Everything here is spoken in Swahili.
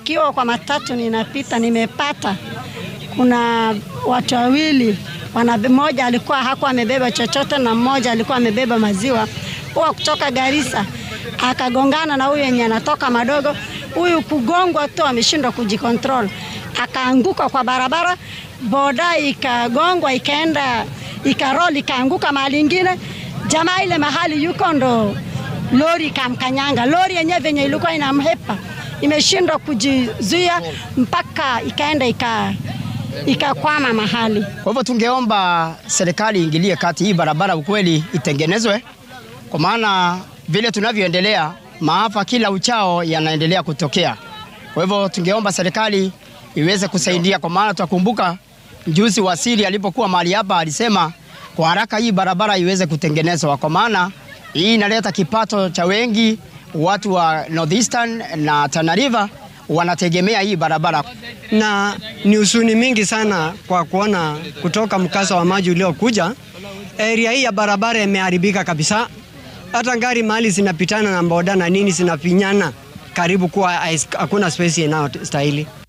Kiwa kwa matatu ninapita, nimepata kuna watu wawili, mmoja alikuwa hakuwa amebeba chochote na mmoja alikuwa amebeba maziwa, huwa kutoka Garissa akagongana na huyu yenye anatoka madogo. Huyu kugongwa tu ameshindwa kujikontrol, akaanguka kwa barabara, boda ikagongwa, ikaenda ikaroli, ikaanguka mahali ingine. Jamaa ile mahali yuko ndo lori ikamkanyanga. Lori yenyewe venye ilikuwa inamhepa imeshindwa kujizuia mpaka ikaenda ika ikakwama mahali. Kwa hivyo tungeomba serikali iingilie kati, hii barabara ukweli itengenezwe, kwa maana vile tunavyoendelea maafa kila uchao yanaendelea kutokea. Kwa hivyo tungeomba serikali iweze kusaidia, kwa maana tutakumbuka mjuzi waziri alipokuwa mahali hapa alisema kwa haraka hii barabara iweze kutengenezwa, kwa maana hii inaleta kipato cha wengi. Watu wa Northeastern na Tana River wanategemea hii barabara, na ni huzuni mingi sana kwa kuona kutoka mkasa wa maji uliokuja, area hii ya barabara imeharibika kabisa. Hata gari mahali zinapitana na boda na nini zinafinyana karibu, kuwa hakuna space inayostahili.